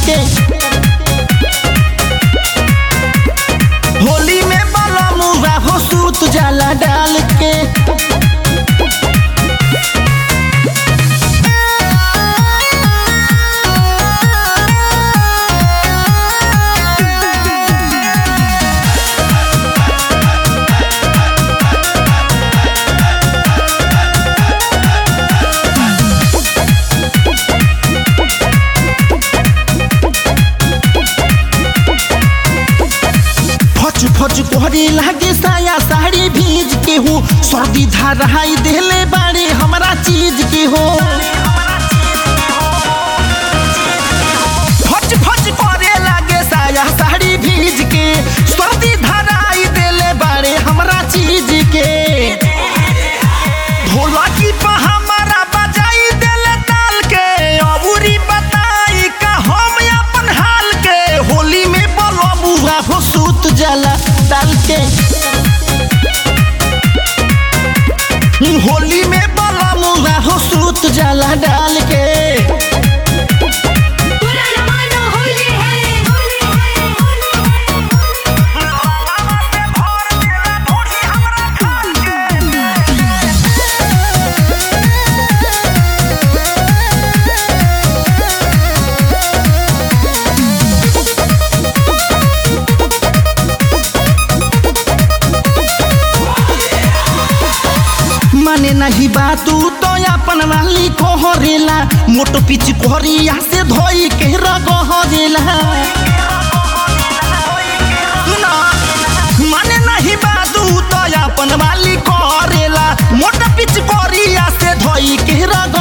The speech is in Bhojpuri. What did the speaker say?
के होली में बाला मुआ हो सूत जाला डाल के फच फच कोहरे लागे साया साड़ी भीज के हो सर्दी धाराई देले बारे हमरा चीज के हो फच फच करे लागे साया साड़ी भीज के सर्दी धाराई देले बारे हमरा चीज के ढोलकी पे हमारा बजाई देले ताल के अबूरी बताई का हम अपन हाल के होली में बोलो बुआ हो सूत जाला डाल के होली में बोलो मुआ हो सूत जाला डाल के पूरा जमाना होली है होली है होली माने नहीं बात तो अपन वाली कोहरेला मोटो पिच कोहरिया से धोई के रगहरेला सुना माने नहीं बात तो अपन वाली कोहरेला मोटो पिच कोहरिया से धोई के रग